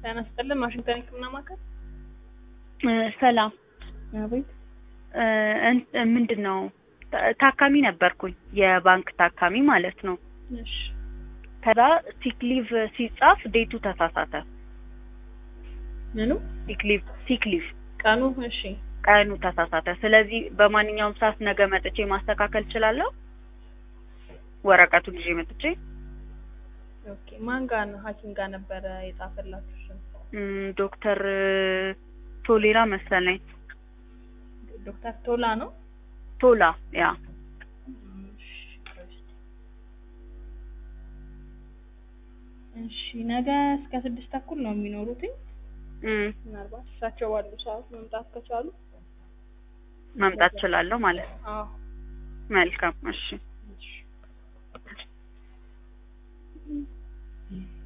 ጤና ይስጥልን ዋሽንግተን ህክምና ማዕከል ሰላም አቤት እ እን- ምንድን ነው ታ- ታካሚ ነበርኩኝ የባንክ ታካሚ ማለት ነው። እሺ ከዛ ሲክሊቭ ሲጻፍ ዴቱ ተሳሳተ። ምኑ ሲክሊቭ ሲክሊቭ ቀኑ እሺ ቀኑ ተሳሳተ። ስለዚህ በማንኛውም ሰዓት ነገ መጥቼ ማስተካከል እችላለሁ። ወረቀቱን ይዤ መጥቼ ኦኬ ማን ጋር ነው ሀኪም ጋር ነበረ የጻፈላችሁ ስም እም፣ ዶክተር ቶሌራ መሰለኝ ዶክተር ቶላ ነው ቶላ ያ እሺ ቆይ እስኪ። እሺ ነገ እስከ ስድስት ተኩል ነው የሚኖሩትኝ እም፣ ምናልባት እሳቸው ባሉ ሰዓት መምጣት ከቻሉ መምጣት እችላለሁ ማለት ነው። አዎ መልካም እሺ እሺ